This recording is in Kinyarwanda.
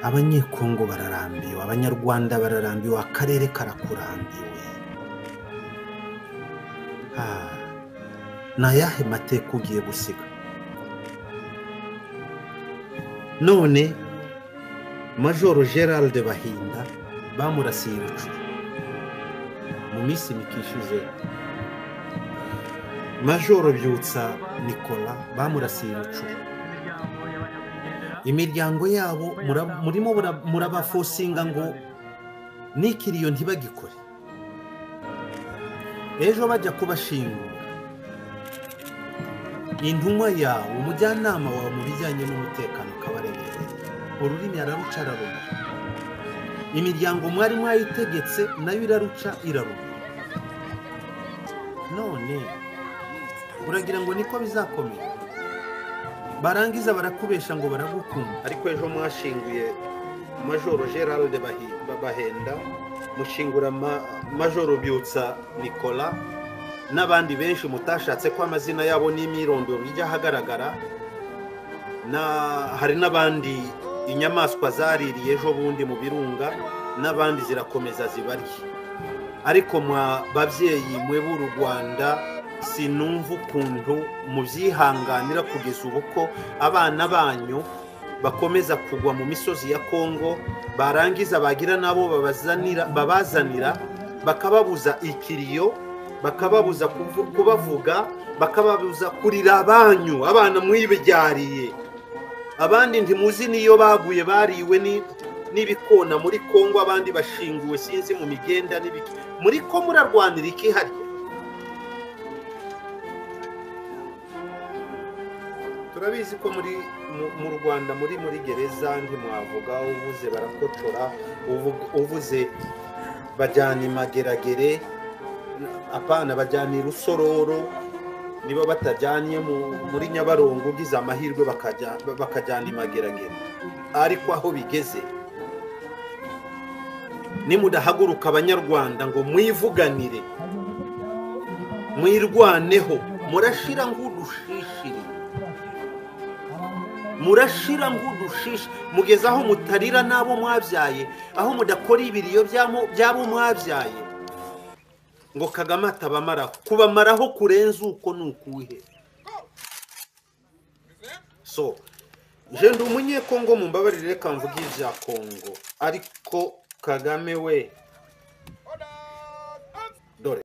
abanyekongo bararambiwe abanyarwanda bararambiwe akarere karakurambiwe ni ayahe mateka ugiye gusiga none majoro gerald bahinda bamurasiye ibicu mu minsi mikishije majoro byutsa nikora bamurasiye ibicu imiryango yabo murimo murabafosinga ngo n'ikiriyo ntibagikore ejo bajya kubashingura intumwa yawe umujyanama wawe mu bijyanye n'umutekano ukabareberera ururimi araruca araruma imiryango mwari mwayitegetse nayo iraruca iraruma none uragira ngo niko bizakomera barangiza barakubesha ngo baragukunda ariko ejo mwashinguye majoro gerard bahenda mushingura majoro byutsa nicola n'abandi benshi mutashatse ko amazina yabo n'imyirondoro ijya ahagaragara hari n'abandi inyamaswa zaririye ejo bundi mu birunga n'abandi zirakomeza zibarya ariko mwa babyeyi mwe b'u rwanda sinumva ukuntu mubyihanganira kugeza ubu ko abana banyu bakomeza kugwa mu misozi ya kongo barangiza bagira n'abo babazanira bakababuza ikiriyo bakababuza kubavuga bakababuza kurira abanyu abana mwibyariye abandi ntimuzi n'iyo baguye bariwe n'ibikona muri kongo abandi bashinguwe sinzi mu migenda n'ibiki muri ko murarwanira ikihariye turabizi ko muri mu rwanda muri muri gereza ntimwavuga uvuze barakotora uvuze bajyana imageragere apana bajyana irusororo niba batajyanye muri nyabarongo ugize amahirwe bakajyana imageragere ariko aho bigeze nimudahaguruka abanyarwanda ngo mwivuganire mwirwaneho murashira nk'udushishiri murashira nk'udushishi mugeze aho mutarira n'abo mwabyaye aho mudakora ibiriyo by'abo mwabyaye ngo kagame atabamaraho kubamaraho kurenza uko ni ukuhe so jenda umunyekongo mumbabarire reka mvuge ibya kongo ariko kagame we